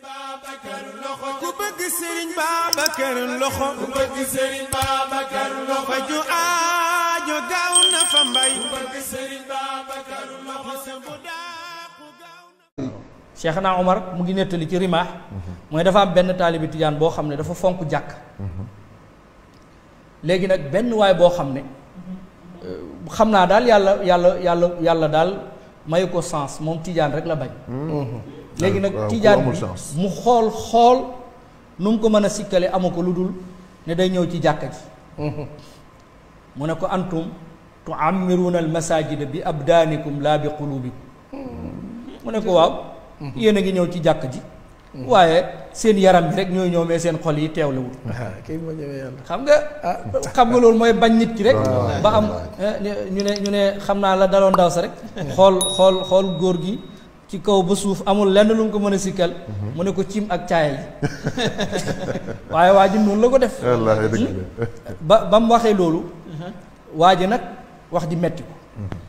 ku bëgg Serigne Babacar loxo ku bëgg Serigne Babacar loxo faju aajo gaaw na fa mbay ku bëgg Serigne Babacar loxo bu daaku gaaw na Cheikhna Omar mu ngi nettali ci rimaax mooy dafa am benn taalibi tijaan boo xam ne dafa fonk jàkk léegi nag benn waay boo xam ne xam naa daal yàlla yàlla yàlla yàlla daal mayu ko sens moom tijaan rek la bañ léegi nag waaw, ku tijaan amul bi chance. mu xool xool nu mu ko mën a sikkale amu ko lu dul ne day ñëw ci jàkka ji mu ne ko antum tuammiruuna al masajida bi abdaanikum laa bi qulubikum mu ne ko waaw yéen a ngi ñëw ci jàkk ji waaye seen yaram bi rek ñooy ñëw mais seen xol yi teewlewul kii moo ñëwee yàlla. xam nga xam nga loolu mooy bañ nit ki rek Wallaay, ba am wallaay. eh, ñu ne ñu ne xam naa la daloon ndaw sa rek xool xool xool góor gi ci kaw ba suuf amul lenn lu mu ko mën a sikkal mu ne ko cim ak caaya yi waaye waa ji noonu la ko def wallaahi dëgg la ba ba mu waxee loolu waa ji nag wax ji metti ko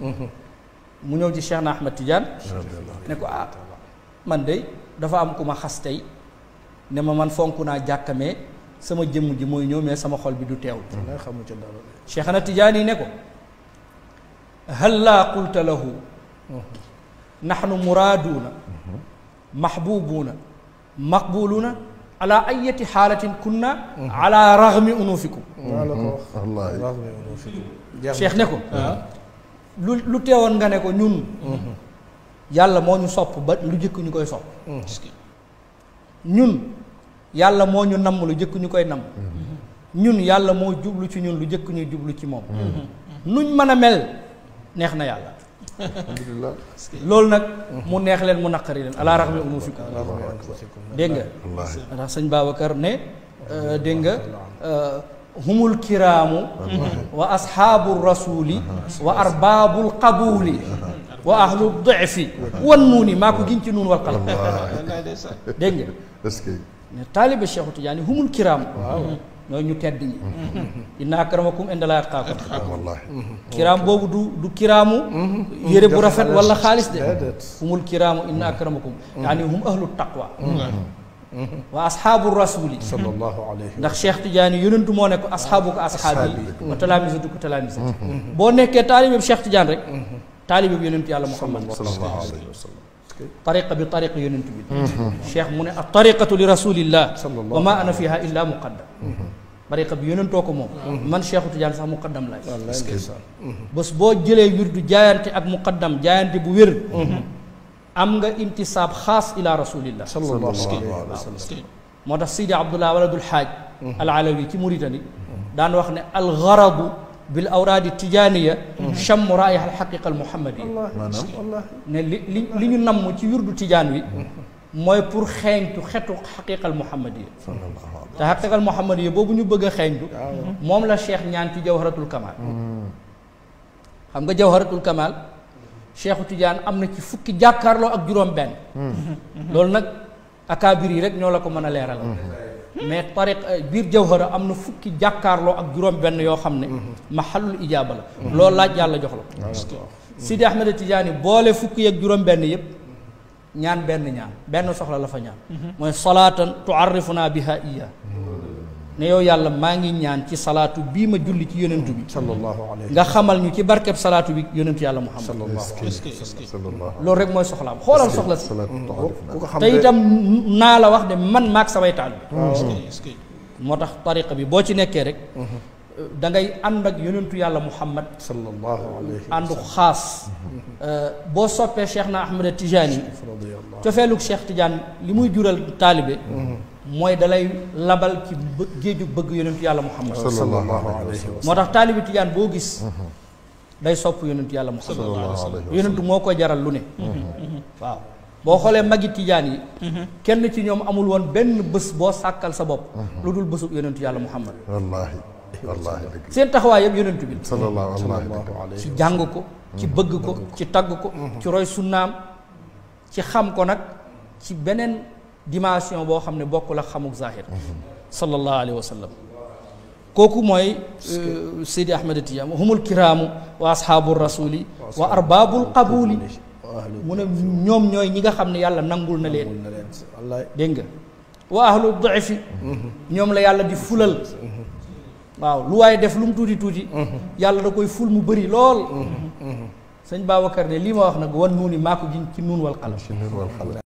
mu ñëw ci Cheikh na Ahmed Tidiane ne ko ah man de dafa am ku ma xas tey ne ma man fonk naa jàkkamee sama jëmm ji mooy ñëw mais sama xol bi du teew nga xamu ci dara de. Cheikh na Tidiane yi ne ko hal laa qulta lahu nahnu muraaduuna mahbubuuna maqbuluuna ala ayati xaalatin kunna ala raghmi unufikum maa la ko wax. wallaahi wax nga yow fi jeex Cheikh ne ko lu lu teewoon nga ne ko ñun yàlla moo ñu sopp ba lu jëkk ñu koy sopp ñun yàlla moo ñu namm lu jëkk ñu koy namm ñun yàlla moo jublu ci ñun lu jëkk ñuy jublu ci moom nuñ mën a mel neex na yàlla alhamdulilah loolu nag mu neex leen mu naqari leen ala raxmi unufikum dégg nga wallaahi ndax sëñ Babacar ne euh, dégg nga euh, humul kiraamu wa ashaabu rasuli wa arbaabul qabuuli wa ahlu difi wan nuuni maa ko giñ ci nuun wal qalam dégg nga est-ce que ne taaliba Cheikhu Tidiane humul kiraamu ñooy ñu tedd ñi inna akramakum inda laa atqaakum wallaahi kiraam boobu du du kiraamu yére bu rafet wala xaalis de déedéet. humul kiraamu inna akramakum yaani hum ahlu taqwa wa ashaabu rasuli sallallahu alayhi ndax Cheikh Tidiane yonentu moo ne ko ashaabu ko ashaabi wa talaamisatu ko talaamisati boo nekkee taalibe bi Cheikh Tidiane rek taalibe bi yonentu yàlla Muhammad sallallahu alayhi wa sallam tariqa bi tariqa yonentu bi Cheikh mu ne a tariqatu li rasulillah Sallallahu wa ma ana fiha illa muqaddam tariqa bi yonentoo ko moom man Cheikh Tidiane sax muqaddam laay wallaay ndeysaan. bés boo jëlee wirdu jaayante ak muqaddam jaayante bu wér am nga intisaab xaas ila rasulillah sallallahu alayhi wa sallam. moo tax Sidi Abdullah waladul xaaj al alawi ci Muritani daan wax ne al garadu bil awraadi tijaaniya chammu raiha al xaqiqa al muhammadiya wallaahi wallaahi. ne li li li ñu namm ci wirdu tijaan wi mooy pour xeeñtu xetu xaqiqa al muhammadiya te xaqiqa al muhammadiya boobu ñu bëgg a xeeñtu moom la cheikh ñaan ci jawharatul kamal xam nga jawharatul kamal cheikhu Tidiane am na ci fukki jàkkaarloo ak juróom-benn. loolu nag akaabir yi rek ñoo la ko mën a leeral. mais tariq biir jawhara am na fukki jàkkaarloo ak juróom-benn yoo xam ne. mahallul ijaaba la. loolu laaj yàlla jox la ko. Sidi Ahmed Tidiane boole fukki ak juróom-benn yëpp ñaan benn ñaan benn soxla la fa ñaan. mooy salaatan tuarrifuna biha iya ne yow yàlla maa ngi ñaan ci salaatu bii ma julli ci yonentu bi. sallallahu alayhi nga xamal ñu ci barkeb salaatu bi yonentu yàlla Muhammad sallallahu sallallahu loolu rek mooy soxlaam xoolal soxla si salaatu taarifuna ku ko xam te itam naa la wax de man maag samay taal bi moo tax tariqa bi boo ci nekkee rek da ngay ànd ak yonentu yàlla Muhammad sallallahu alayhi àndu xaas boo soppee Cheikh na Ahmed Tijani radiyallahu cofeelug Cheikh Tidiane li muy jural taalibe mooy dalay labal ci bë géeju bëgg yonentu yàlla Muhammad sallallahu alayhi wa moo tax taalibe Tidiane boo gis day sopp yonentu yàlla Muhammad sallallahu alayhi wa yonentu moo ko jaral lu ne waaw boo xoolee magi tijaan yi kenn ci ñoom amul woon benn bés boo sàkkal sa bopp lu dul bésub yonentu yàlla muhammad wallaahi wallaahi dëgg seen taxawaay yëpp yonentu bi sallallahu wallaahi dëgg sallallahu alayhi ci jàng ko ci bëgg ko ci tagg ko ci roy sunnaam ci xam ko nag ci beneen dimension boo xam ne bokkul ak xamuk zahir sallallahu alayhi wa sallam kooku mooy Seydi Ahmed Tidiane humul kiraamu wa ashaabu rasuli wa arbaabul qabuli mu ne ñoom ñooy ñi nga xam ne yàlla nangul na leen na leen wallaay dégg nga wa ahlu daifi ñoom la yàlla di fulal waaw lu waaye def lu mu tuuti tuuti yàlla da koy ful mu bëri lool sëñ Babacar ne lii ma wax nag wan nuuni maa ko jiñ ci nuun wal qalam ci nun wal xalam